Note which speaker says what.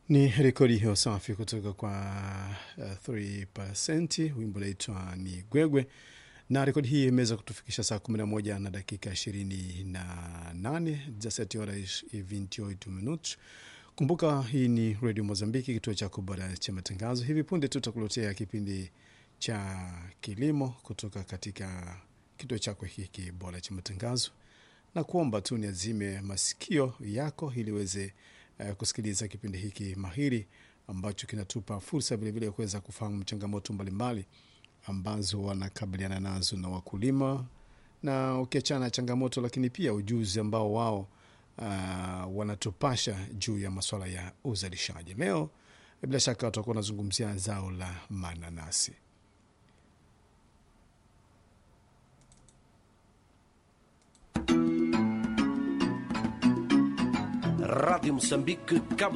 Speaker 1: Ni rekodi hiyo safi kutoka kwa uh, 3% wimbo naitwa ni Gwegwe, na rekodi hii imeweza kutufikisha saa 11 na dakika 28 17 horas e 28 minutos. Kumbuka hii ni Radio Mozambiki, kituo chako bora cha matangazo. Hivi punde tutakuletea kipindi cha kilimo kutoka katika kituo chako hiki bora cha matangazo, na kuomba tu niazime masikio yako ili uweze uh, kusikiliza kipindi hiki mahiri ambacho kinatupa fursa vilevile ya kuweza kufahamu changamoto mbalimbali ambazo wanakabiliana nazo na wakulima, na ukiachana na changamoto, lakini pia ujuzi ambao wao uh, wanatupasha juu ya masuala ya uzalishaji. Leo bila shaka watakuwa wanazungumzia zao la mananasi.
Speaker 2: Rádio Moçambique, Cabo